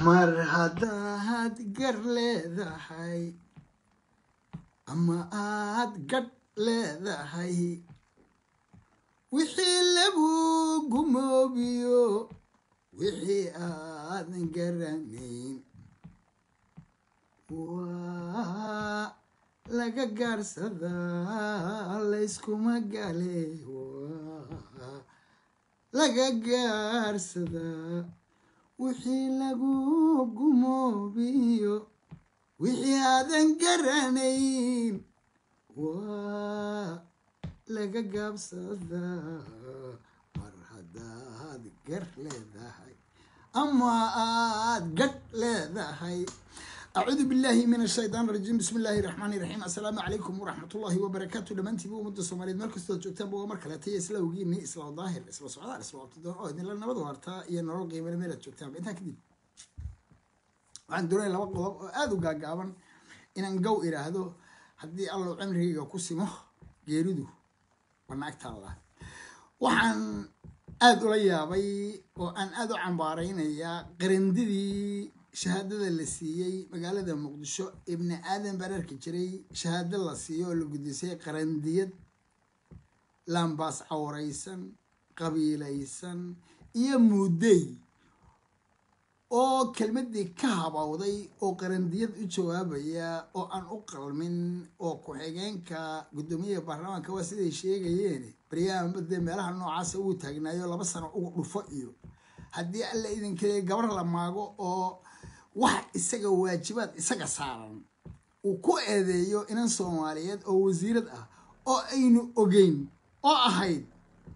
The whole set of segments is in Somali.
mar haddaad gar leedahay ama aad gadh leedahay wixii lagu gumoobiyo wixii aadan garanayn waa laga gaarsadaa layskuma gale waa laga gaarsadaa wixii lagu gumoobiyo wixii aadan garanayn waa laga gaabsadaa mar haddaad gar leedahay ama aad gadh leedahay acuudu billahi min ashaytaan rajiim bismi illaahi raxmaani raxiim assalaamu calaykum waraxmat ullahi wabarakaatu dhammaantiiba ummadda soomaaliyeed meel kastood joogtaanba waa mar kaleetay isla ogiini isla daahir isla socdaal isla abtidoon oo idinla nabad waartaa iyo nolol qiimale meelaad joogtaanba intaa kadib waxaan doonaya laba qodob oo aada u gaagaaban inaan gow iraahdo haddii allow cimrigayga ku simo geeridu banaagtaalla waxaan aada ula yaabay oo aan aada u cambaaraynayaa qarandidii shahaadada la siiyey magaalada muqdisho ibni aadan baan arki jiray shahaado la siiyo oo la gudisay qarandiyad laambaas cawraysan qabiilaysan iyo muudey oo kelmadii ka habowday oo qarandiyad u jawaabaya oo aan u qalmin oo ku-xigeenka guddoomiyaha baarlamaanka waa siday sheegayeen baryahanba dee meelaha noocaasa uu taagnaayo laba sano ugu dhufo iyo haddii alla idinkale gabar la maago oo wax isaga waajibaad isaga saaran uu ku eedeeyo inan soomaaliyeed oo wasiirad ah oo aynu ogeyn oo ahayd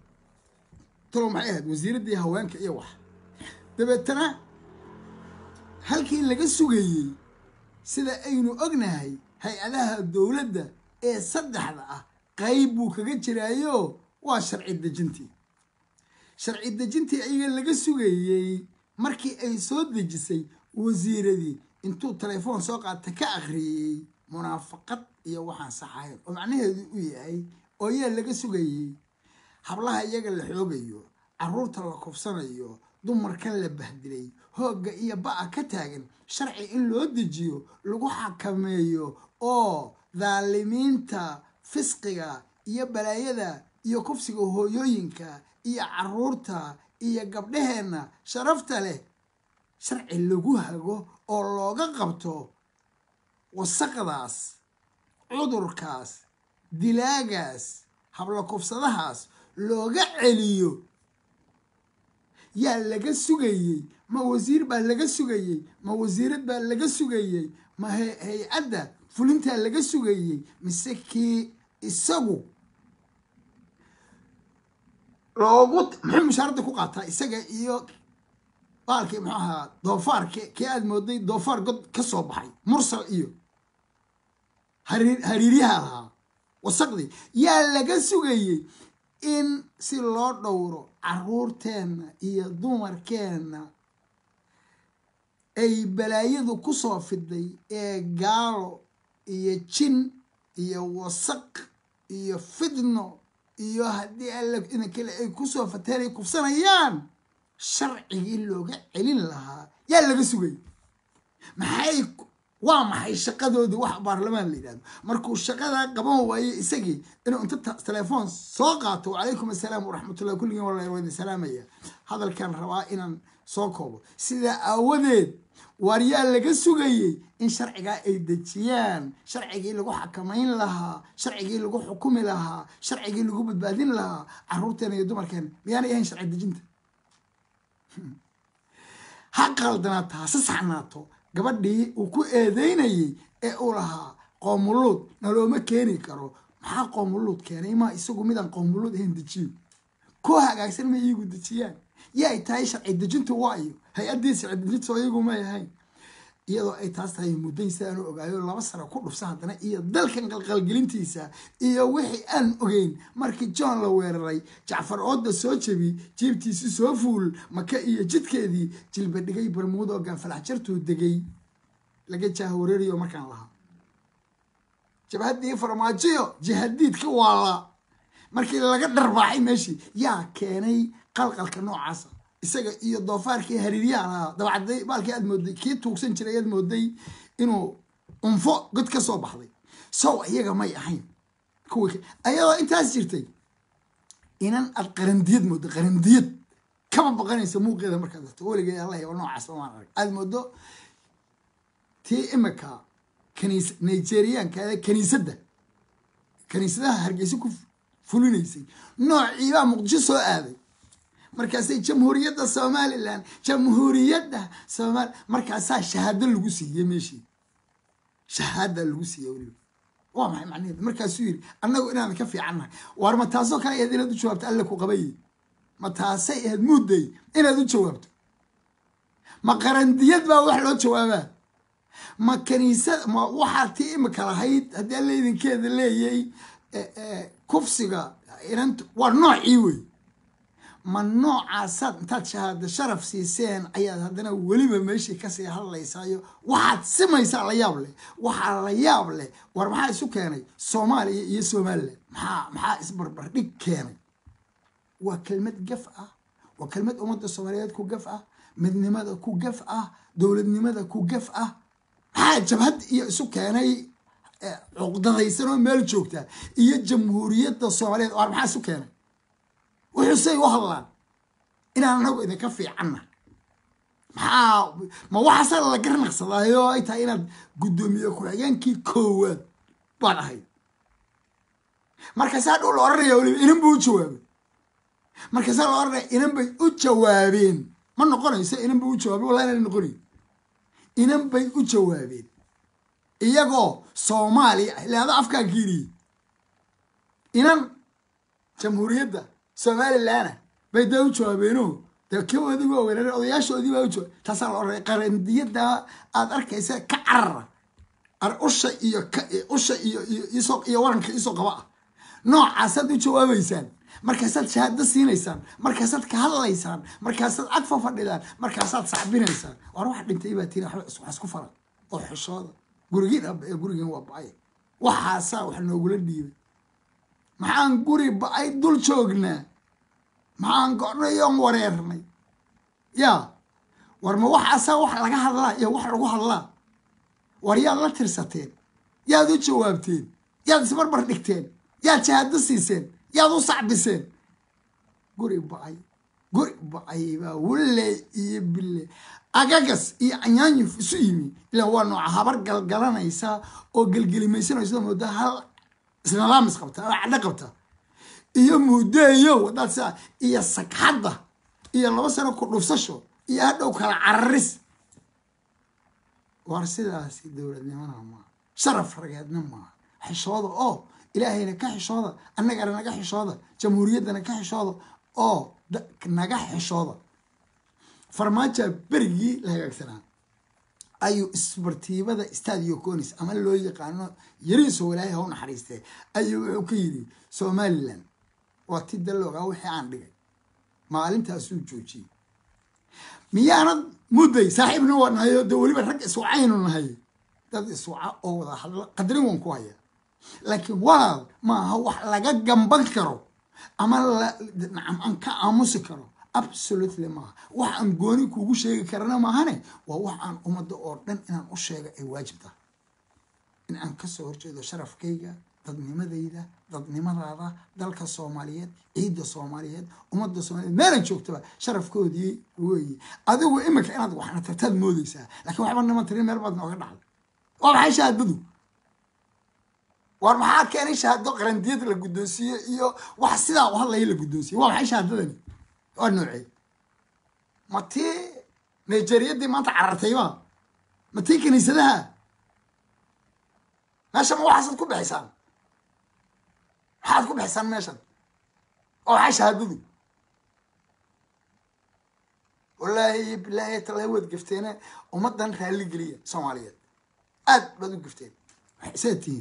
talo maxay ahayd wasiiraddii haweenka iyo wax dabeetana halkii laga sugayey sida aynu ognahay hay-adaha dowladda ee saddexda ah qayb buu kaga jiraayo waa sharci dejintii sharci dejintii ayaga laga sugayey markii ay soo dejisay wasiiradii intuu telefoon soo qaata ka akhriyey munaafaqad iyo waxaan saxahayn oo macnaheedu u yahay oo yaa laga sugayey hablaha iyaga la xoogayo caruurta la kufsanayo dumarkan la bahdilay hoogga iyo ba-a ka taagan sharci in loo dejiyo lagu xakameeyo oo daalimiinta fisqiga iyo balaayada iyo kufsiga hooyooyinka iyo caruurta iyo gabdhaheenna sharafta leh sharci lagu hago oo looga qabto wasaqdaas cudurkaas dilaagaas habla kufsadahaas looga celiyo yaa laga sugayey ma wasiir baa laga sugayey ma wasiirad baa laga sugayey ma hay-adda fulintaa laga sugayey mise kii isagu loogu muxuu mushaaradda ku qaataa isaga iyo baalkii muxuu ahaa doofaarki kii aada mooday doofaar god ka soo baxay mursal iyo harii hariiryaha lahaa wasaqdii yaa laga sugayey in si loo dhowro caruurteenna iyo dumarkeenna ay balaayadu kusoo fiday ee gaalo iyo jin iyo wasaq iyo fidno iyo haddii alla ina kale ay kusoo fateen ay kufsanayaan sharcigii looga celin lahaa yaa laga sugay maxay waa maxay shaqadoodii wax baarlamaan la yidhahdo markuu shaqadaa qaban waaye isagii inuu inta telefoon soo qaato wacalaykum assalaam waraxmatullah kulligeen walaal waa idin salaamaya hadalkan rabaa inaan soo koobo sidaa aawadeed waar yaa laga sugayey in sharcigaa ay dejiyaan sharcigii lagu xakamayn lahaa sharcigii lagu xukumi lahaa sharcigii lagu badbaadin lahaa caruurteena iyo dumarkeena miyaanay ahayn sharci dejinta ha qaldanaato hase saxnaato gabadhii uu ku eedeynayey ee uu lahaa qoomuluud nalooma keeni karo maxaa qoomuluud keenay maa isagu midaan qoomuluud ahayn dejiyo koo hagaagsan ma iyagu dejiyaan yaay tahay sharci dejintu waayo hay-addii sharci dejintu iyagu may ahayn iyadoo ay taas tahay muddayn si aanu ogaayo laba sano ku dhufsa haddana iyo dalkan qalqalgelintiisa iyo wixii aan ogeyn markii john la weeraray jacfar ooda soo jebi jiibtiisi soo fuul maka iyo jidkeedii jilba dhigay barmuud oo gaanfalax jartuu degay laga jaaha wareeriyo markaan lahaa jabhaddii farmaajoyo jihadiidka waala markii laga dharbaaxay meeshii yaa keenay qalqalka noocaasa isaga iyo doofaarkii hariiryahan ahaa dabacday baalkii aad mooday kii tuugsan jiray aad mooday inuu unfo god ka soo baxday sow iyaga may ahayn kuwii ayadoo intaas jirtay inan aad qarandiyad moodo qarandiyad kama baqanaysa muuqeeda markaad arto weligeed allah waa noocaas maan arag aad moodo tii imika kaniis nigeriyaanka kaniisadda kaniisadaha hargeysa ku fulinaysay noociibaa muqdisho soo aaday markaasay jamhuuriyadda somalilan jamhuuriyadda somal markaasaa shahaado lagu siiyey meeshii shahaada lagu siiyey weliba waa maxay macnaheedu markaasuu yidhi annagu inaan ka fiicannahay waar ma taasoo kale ayaad inaad u jawaabto alle ku qabaye ma taasay ahayd mudday inaad u jawaabto ma qarandiyad baa wax loo jawaabaa ma kaniisad ma waxaad tii imika lahayd haddii alla idinkeeda leeyay kufsiga inant waa noocii wey ma noocaasaad intaad shahaado sharaf siiseen ayaad haddana weliba meeshii kasii hadlaysaayo waxaad simaysaa la yaab leh waxaa la yaab leh war maxaa isu keenay soomaaliya iyo somalilan maxaa maxaa isbarbardhig keenay waa kelmad gaf ah waa kelmad ummadda soomaaliyeed ku gaf ah midnimada ku gaf ah dowladnimada ku gaf ah maxaa jabhad iyo isu keenay cuqdadaysan oo meel joogta iyo jamhuuriyadda soomaaliyeed war maxaa isu keenay wuxuu say u hadlaan inaan anagu idinka fiicanna maxaa ma waxaasaa la garnaqsadaayo ay tahay inaad guddoomiye ku-xigeenkii koowaad baan ahayd markaasaa dhow la oranaya weliba inan buu u jawaabay markaasaa la oranaya inan bay u jawaabeen ma noqonayso inan bay u jawaabeen wallahi inaan noqonayn inan bay u jawaabeen iyagoo soomaaliya ilaada afkaan kiiriye inan jamhuuriyadda somalilana bay dee u jawaabeeno dee kawoodii waa weerare odayaashoodii baa u jawaab taasaa la oranaya qarandiyada aad arkaysa ka carara usha iyo usha iyo iyo iyo waranka isoo qaba ah noocaasaad u jawaabaysaan markaasaad shahaado siinaysaan markaasaad ka hadlaysaan markaasaad agfa fadhidaan markaasaad sacbinaysaan war wax dhintay baa tiri wax isku falan oo xishooda gurigiin ee gurigiin waa ba-ay waxaasaa wax noogula dhiibay maxaan guri ba-ay dul joognaa maxaan godnayoon wareernay yaa war ma waxaasaa wax laga hadlaa iyo wax lagu hadlaa war yaad la tirsateen yaad u jawaabteen yaad isbarbar dhigteen yaad shahaado siiseen yaad u sacbiseen guri ba-ay guri ba-ay baa wille iyo bille agagas iyo anyaanyuf isu yimi ilaa waa nooca habar galgalanaysa oo gelgelimaysanaysa mooda hal isnalaamis qabta oo cadho qabta iyo muudeeyo wadaad sidaa iyo sagxadda iyo laba sano ku dhufsasho iyo hadhow kala cararis war sidaasi dowladnimona maaha sharaf rageedna maaha xishooda oo ilaahayna ka xishooda annagana naga xishooda jamhuuriyaddana ka xishooda oo naga xishooda farmaaja berigii la hagaagsanaa ayuu isbartiibada stadio conis ama loo yaqaano yariiso ilaahay ha u naxariistee ayuu wuxuu ka yidhi somalilan waa ti daloogaa wixii aan dhigay maalintaasuu joojiyey miyaanad mudday saaxiibna waa nahay oo de weliba rag iswacaynu nahay dad iswaca oo wada hadla qadrin waan ku haya laakiin walaal maaha wax laga gamban karo ama nacam aan ka aamusi karo absolutely maaha wax aan gooni kuugu sheegi karana maahane waa wax aan ummadda oo dhan inaan u sheega ay waajib tahay in aan kasoo horjeedo sharafkayga dadnimadayda dadnimadaada dalka soomaaliyeed ciidda soomaaliyeed ummadda soomaliyeed meelan joogtaba sharafkoodii weeye adigu imika inaad waxna tartaad moodeysaa lakiin waxba niman tirin meel baad nooga dhacday waa maxay shahaadadu war maxaa keenay shahaado qarandiyad la guddoonsiiye iyo wax sidaa u hadlaya la guddoonsiye waa maxay shahaadadani waa noocee ma tii nigeriyadii maanta carartayba ma tii kiniisadaha meesha ma waxaasaad ku bixisaan maxaad ku bixisaan meeshan oo maxay shahaadadu wallaahi bilaahi talaa waad gafteene ummaddan raalli geliya soomaaliyeed aad baad u gafteen waxay isaad tihiin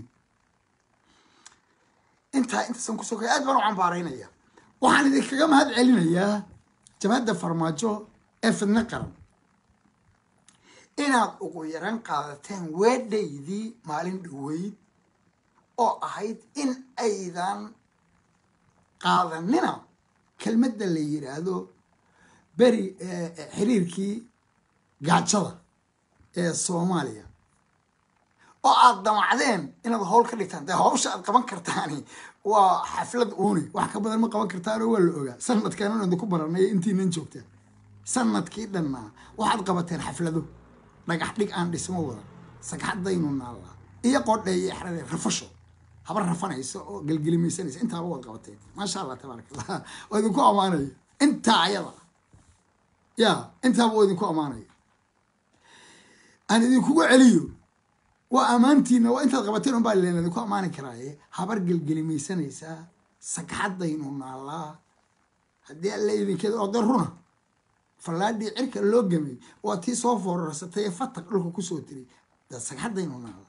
intaa intaasan kusoo kay aad baan u cambaaraynaya waxaan idinkaga mahad celinayaa jabhadda farmaajo ee fidno qaran inaad ugu yaran qaadateen weedhaydii maalin dhaweyd oo ahayd in aydan qaadanina kelmadda la yidhaahdo beri xiriirkii gaajada ee soomaaliya oo aad damacdeen inaad howl ka dhigtaan dee hawsha aad qaban kartaani waa xaflad uuni wax ka badan ma qaban kartaanoo waa la ogaa sanadkan idinku baranay intiinan joogta sanadkii dhannaa waxaad qabateen xaflado dhagax dhig aan dhismo wadan sagxadaynu naallaa iyo qodheeye xrade rafasho haba rafanaysa oo gelgelimaysanaysa intaaba waad qabateen maasha allah tabaaraka allah waa idinku ammaanaya intaa ayada ya intaaba waa idinku ammaanaya aan idinkugu celiyo waa ammaantiina waa intaad qabateen un baa len idinku ammaani karaaye habar gelgelimaysanaysaa sagxadaynu naallaa haddii alla idinkeeda oo de runa fallaadhii cirka loo gamay waa tii soo foorarsatay ee fataq dhulka kusoo tiri da sagxadaynu naalla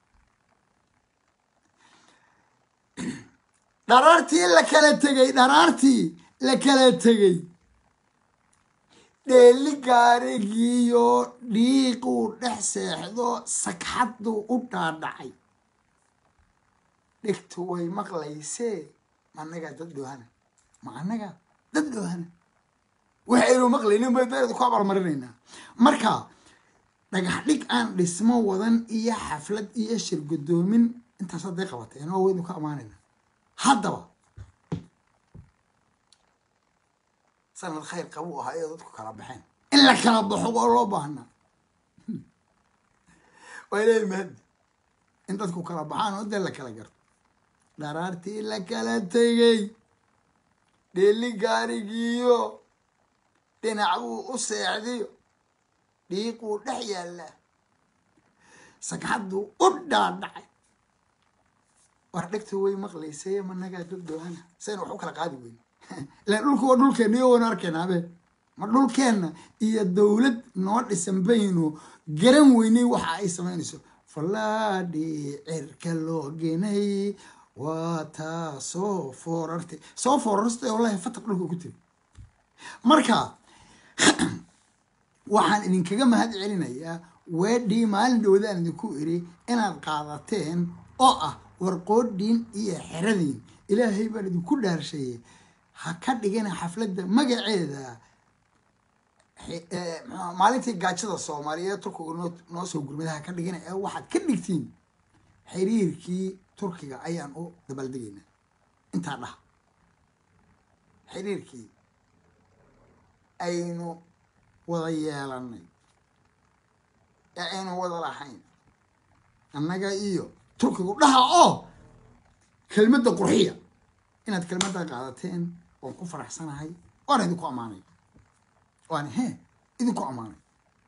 dharaartii la kala tegey dharaartii la kala tegey dheeli gaarigiiyo dhiiquu dhex seexdo sagxaddu u dhaadhacay dhegtu way maqlaysee ma annagaa dad dhoohana ma annagaa dad dhoohana waxaynu maqlaynin bay dareed ku abaalmarinaynaa marka dhagax dhig aan dhismo wadan iyo xaflad iyo shirgudoomin intaas hadday qabateen oo waynu ka ammaanayna haddaba sanad khayr qabuu ahaa iyoo dadku kala baxeen in la kala baxo waa loo baahnaa waa ilaahay mahadi in dadku kala baxaan oo dee la kala garto dharaartii la kala tegey dheeli gaarigiiyo dhinac buu u seexdiyo dhiiquu dhex yaallaa sagxadduu u dhaadhacay war dhegtu way maqlaysay managaa dogdoohana sayna wax u kala qaadi weyn ilaan dhulku waa dhulkeenna iyo waynu arkayna habe ma dhulkeenna iyo dowlad noo dhisan baynu garan weynay waxa ay samaynayso fallaadhi cirka loo genay waa taa soo foorartay soo foorartay wallahi fataq dhulka ku tiri marka waxaan idinkaga mahad celinayaa weedhii maalin dhowdaan idinku iri inaad qaadateen oo ah warqoodhiin iyo xeradiin ilaahay baan idinku dhaarsheeyey ha ka dhigana xafladda magaceeda maalintii gaajada soomaaliyeed turkigu noo soo gurmada ha ka dhigana ee waxaad ka dhigtiin xiriirkii turkiga ayaan u dabaaldegaynaa intaa dhaha xiriirkii aynu wada yeelanay ee aynu wada lahayn annaga iyo turkigu dhaha oo kelmadda qurxiya inaad kelmadda qaadateen waan ku faraxsanahay waana idinku ammaanay waana he idinku ammaanay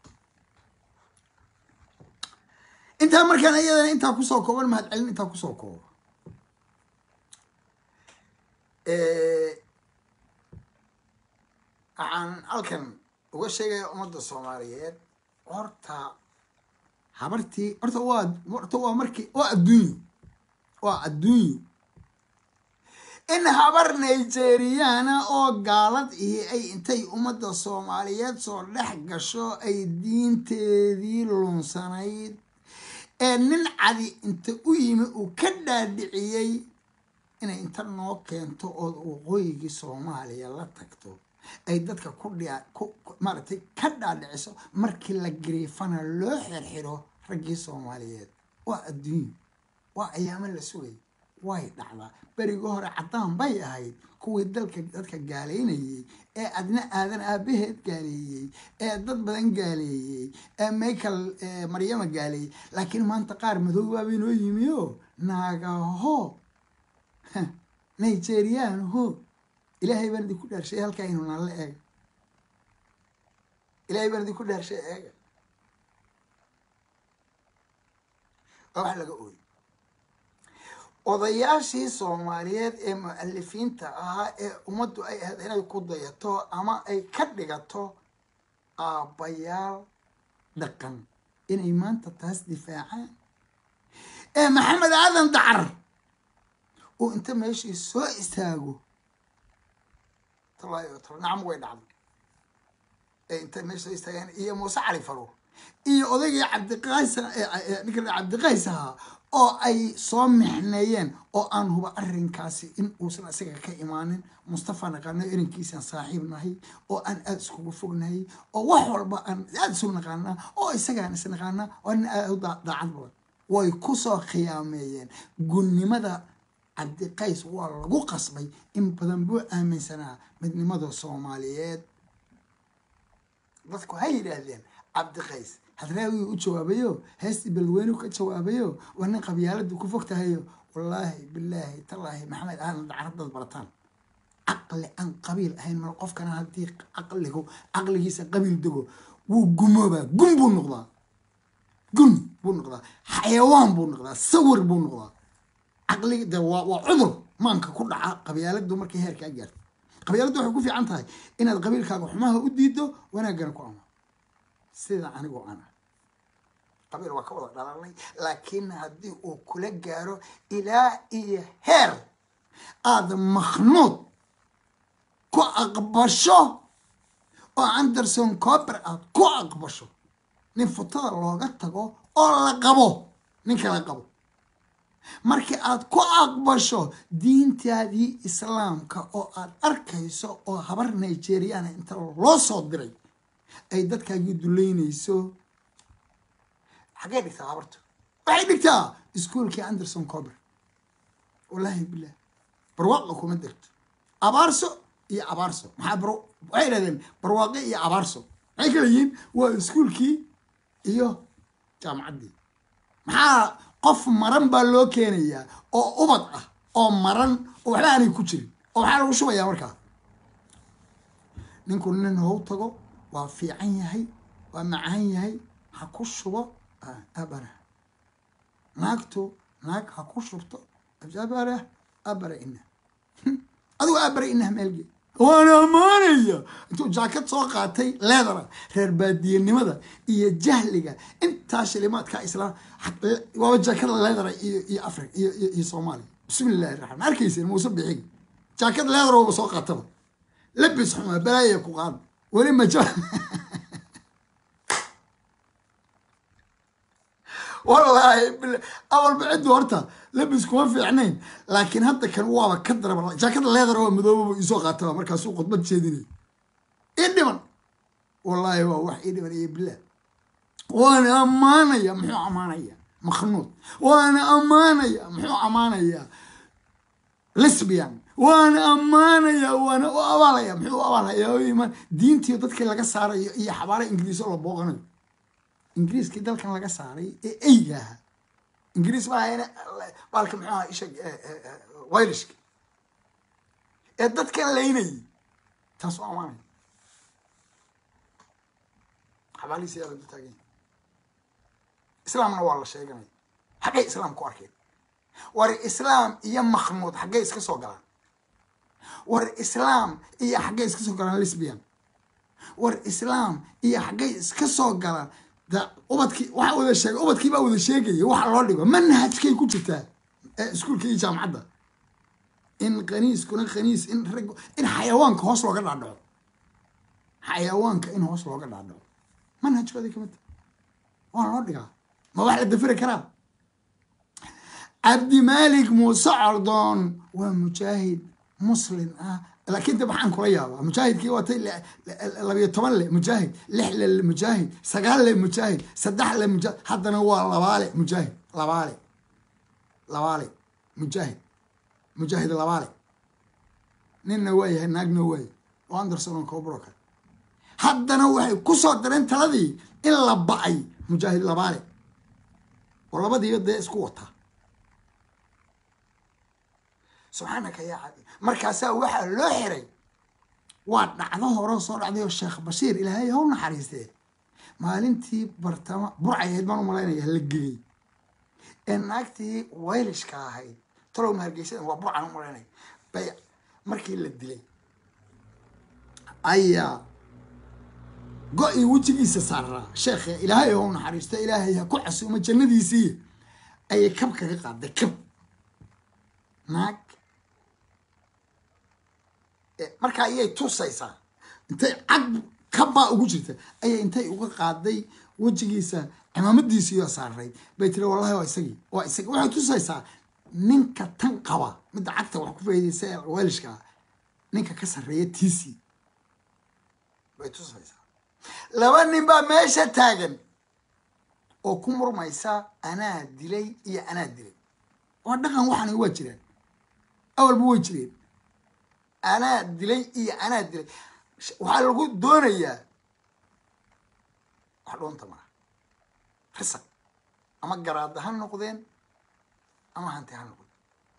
intaa markaan iyadana intaa kusoo kooban mahad celin intaa kusoo kooba waxaan halkan uga sheegaya ummadda soomaaliyeed horta habartii horta waa horta waa markii waa adduunyo waa adduunyo in habar nigeriyana oo gaalad ihi ay intay ummadda soomaaliyeed soo dhex gasho ay diinteedii lunsanayd ee nin cadi inta u yimi uu ka dhaadhiciyey inay inta noo keento oo waqooyigii soomaaliya la tagto ay dadka ku dhia ku maaragtay ka dhaadhiciso markii la gariifana loo xirxiro raggii soomaaliyeed waa adduunyo waa ayaamo la sugay way dhacdaa berigii hore caddaan bay ahayd kuwii dalka dadka gaalaynayey ee adna aadan aabaheed gaaleeyey ee dad badan gaaleeyey ee michael maryama gaaleeyey laakiin maanta qaar madoobaaba inoo yimi o naagaho nigerian ho ilaahay baan idinku dhaarshay halkaa inu nala eega ilaahay baan idinku dhaarshay eega waa wax laga ooyey odayaashii soomaaliyeed ee mu-alifiinta ahaa ee ummaddu ay ahayd inay ku dayato ama ay ka dhigato aabbayaal dhaqan inay maanta taas difaacaan ee maxamed aadan dacar uu inta meeshii soo istaago talaayo talo nacam way dhacday ee inta meesha soo istaageen iyo muuse cali faruur iyo odaygii cabdiqays ninka cabdiqays ahaa oo ay soo mixneeyeen oo aan huba arrinkaasi in uusan isaga ka imaanin mustafa naqaano erinkiisaan saaxiib nahay oo aan aada iskugu fognahay oo wax walba aan aada isu naqaanaa oo isagaan is naqaanaa oo nin aada u daacad badan way kusoo khiyaameeyeen gunnimada cabdiqays waa lagu qasbay in badan buu aaminsanaa midnimada soomaaliyeed dadku waxay yidhaahdeen cabdiqays hadraawi u jawaabayo heestii beledweyne ka jawaabayo waa nin qabyaaladu ku fog tahayo wallaahi bilaahi tallaahi maxamed aadan dacaradaad barataan caqli aan qabiil ahayn mal qofkana haddii caqligu caqligiisa qabiil dego wuu gumoobaa gun buu noqdaa gun buu noqdaa xayawaan buu noqdaa sawir buu noqdaa caqligi de waa waa cudur maanka ku dhaca qabyaaladu markay heerkaa gaarto qabyaaladu waxay ku fiican tahay inaad qabiilkaaga xumaha u diido wanaaggana ku ama sida anigoo ana qabiil waa ka wada dhalalnay laakiin haddii uu kula gaaro ilaa iyo heer aada makhnuud ku aqbasho oo anderson coober aad ku aqbasho nin futada looga tago oo la qabo ninka la qabo markii aad ku aqbasho diintaadii islaamka oo aad arkayso oo habar nigeriana inta loo soo diray ay dadkaagii duleynayso xaggay dhigtaa habartu waxay dhigtaa iskuolkii anderson cober wallaahi bilah barwaaqa kuma degto abaarso iyo abaarso maxaa bar waxay idhahdeen barwaaqe iyo abaarso maxay kala yihiin waa iskuolkii iyo jaamacaddii maxaa qof maran baa loo keenayaa oo ubad ah oo maran oo waxba aanay ku jirin oo maxaa lagu shubayaa markaa ninku nin how tago waa fiican yahay waa macaan yahay ha ku shubo abara naagtu naag ha ku shubto abara abara ina adigu abara inah meelge waana ammaanaya intuu jaakad soo qaatay leedara reer baadiyenimada iyo jahliga intaa shilimaadka islaam waaba jaakada leedara iyo iyo afri iyo iyo soomaaliya bismi illahi raxmaan arkaysen muuse bixig jaakad leedara waba soo qaataba labis xumaa balaaya ku qaad weli maja wallaahi awalba ciddu horta labis kuma fiicnayn laakiin hadda kan waaba ka daraba jaakada leedara waa madoobaba iisoo qaataba markaasuu khudbad jeedinay ii dhiman wallaahi waa wax ii dhiman iyo bilah waana ammaanaya muxuu ammaanaya makhnuud waana ammaanaya muxuu ammaanaya lesbian waana ammaanaya waana u abaalaya muxuu u abaalaya o imaan diintii dadkii laga saarayo iyo xabaara ingiriis oo la booqanayo ingiriiskii dalkan laga saaray ee eyga ahaa ingiriis maaha baalka muxuu aha isha wayrishka ee dadkan laynayay taas u ammaanaya xabaalihiisa yaa lagu taaganya islaamna waa la sheeganaya xaggay islaam ku arkeen war islaam iyo makhnuud xaggay iska soo galaan war islaam iyo xaggay iska soo galaan lesbian war islaam iyo xaggay iska soo galaan da ubadkii waxaa wada sheegay ubadkii baa wada sheegaya waxa loo dhigo manhajkay ku jirtaa ee iskuolka iyo jaamacadda in khaniiskuna khaniis in rag in xayawaanka hoos looga dhaadhaco xayawaanka in hoos looga dhaadhaco manhajkooday kamid tahay waa loo dhigaa ma wax la dafiri karaa cabdimaalik muuse cordoon waa mujaahid muslim ah laakiin de maxaan kula yaabaa mujaahidkii watay labiyo toban le mujaahid lix le mujaahid sagaal le mujaahid saddex le mujaahid haddana waa labaale mujaahid labaale labaale mujaahid mujaahid labaale ninna waa yahay naagna waayahy oo anderson on cobro kale haddana waxay kusoo dareen taladii in la ba-ay mujaahid labaale oo labadiiba dee isku wataa subxaanaka yaa cadi markaasaa waxaa loo xiray waa dhacdo horeo soo dhacday oo sheekh bashiir ilaahay haw naxariistee maalintii bartama burcayahayd baan u malaynaya la geliyey ee naagtii waylishka ahayd talow mahargeysada waa burcan u malaynaya bay markii la dilay ayaa go-ii wejigiisa saaraa sheekhe ilaahay haw naxariisto ilaahay ha ku casuumo jannadiisii ayay kab kaga qaaday kab naag markaa ayay tusaysaa intay cag kabbaa ugu jirta ayay intay uga qaaday wejigiisa cimaamadiisiiyo saarayd bay tiri wallahi waa isagii waa isagii waxay tusaysaa ninka tan qaba midda cagta wax ku faydaysa ee weelishka ninka ka sarreeya tiisii bay tusaysaa laba nin baa meesha taagan oo ku murmaysa anaa dilay iyo anaa dilay waa dhaqan waxani waa jiraan awalba way jireen anaa dilay iyo anaa dilay waxaa lagu doonayaa wax dhoonta mara risaq ama garaada ha noqdeen ama hanti ha noqdeen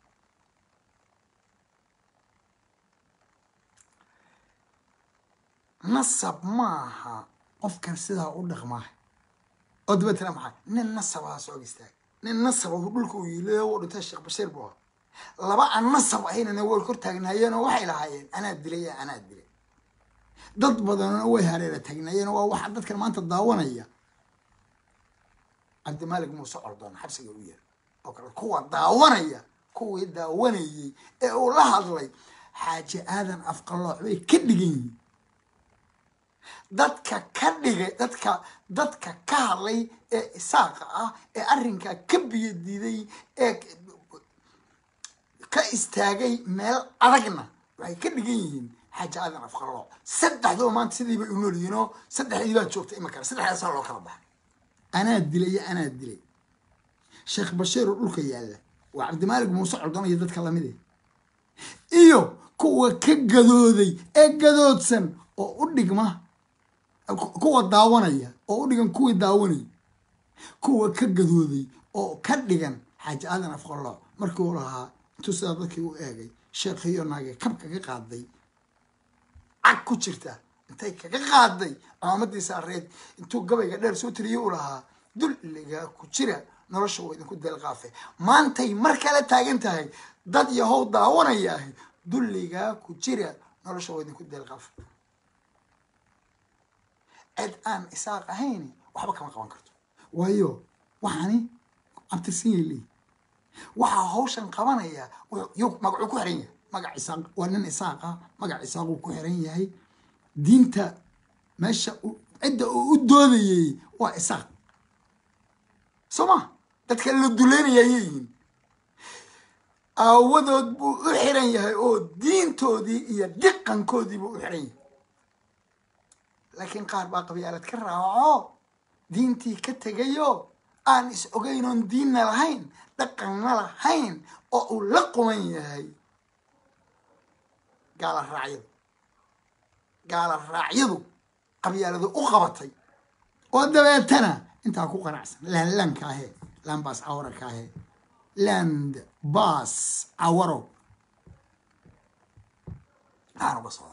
nasab maaha qofkan sidaa u dhaqmaa oo dabeetana maxaa nin nasabaa soo istaag nin nasaba dhulka uu yiilay u dhintay sheekh bashiir buu ahaa laba aan nasab ahaynana way kor taagnaayeenoo waxay lahaayeen anaa dilay ee anaa dilay dad badanna way hareera taagnaayeen waa waxa dadkan maanta daawanaya cabdimaalik muuse cordoon xabsiga u yeer oo kale kuwa daawanaya kuwii daawanayey ee uu la hadlay xaaji aadan afqalooc bay ka dhigan yihiin dadka ka dhigay dadka dadka ka hadlay ee isaaqa ah ee arrinkaa ka biyo diiday ee ka istaagay meel adagna waxay ka dhigan yihiin xaaji aadan afqalooc saddexdoo maanta sidiiba u nool yihiin oo saddexdii baa joogta imakale saddexdaasaa loo kala baxay anaa dilay iyo anaa dilay sheekh bashiir oo dhulka yaalla waa cabdimaalik muuse cordon iyo dadka lamide iyo kuwa ka gadooday ee gadoodsan oo u dhigma kuwa daawanaya oo u dhigan kuwii daawanay kuwa ka gadooday oo ka dhigan xaaji aadan afqalooc markii uu lahaa intuu sidaa dadkii u eegay sheekhiyo naage kabka ka qaaday cag ku jirta intay kaga qaaday cimaamadiisa areed intuu gabayga dheer soo tiriyey u lahaa dulligaa ku jira nolosha waa idinku deelqaafe maantay mar kale taagan tahay dad yahow daawanaya ahi dulligaa ku jira nolosha waa idinku deelqaafe cid aan isaaq ahayn waxba kama qaban karto waayo waxani abtirsan yay leeyi waxaa hawshan qabanaya magacuu ku xiran yahay magac isaaq waa nin isaaq ah magac isaaquu ku xiran yahay diinta meesha cidda uu u doodayey waa isaaq soo ma dadka la duleynaya ayay yihiin aawadood buu u xiran yahay oo diintoodii iyo diqankoodii buu u xiran yahay laakiin qaar baa qabyaalad ka raaco diintii ka tegayo aan is ogeyn oon diinna lahayn dhaqanna lahayn oo uu la quman yahay gaala raacyadu gaala raacyadu qabyaaladu u qabatay oo dabeetana intaa ku qanacsan laanlaanka ahe laanbaas cawaraka ahe land baas cawaro maxaan uga socdaa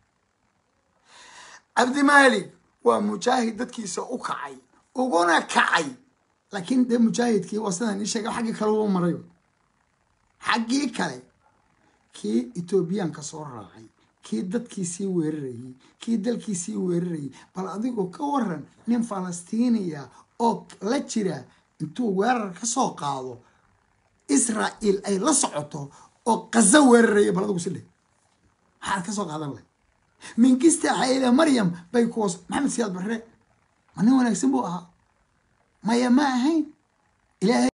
cabdimaalik waa mujaahid dadkiisa u kacay uguna kacay laakiin dee mujaahidkii waa sidaan ii sheega xaggii kale uu marayo xaggii kale kii etoobiyaanka soo raacay kii dadkiisii weerarayey kii dalkiisii weerarayay bal adigoo ka waran nin falastiiniya oo la jira intuu weerar ka soo qaado israa'iil ay la socoto oo qazo weeraraya bal adigu si dheh maxaad ka soo qaadan leh minkista xayle maryam bay kuwas maxamed siyaad barre ma nin wanaagsan buu ahaa maya ma ahayn ilaahay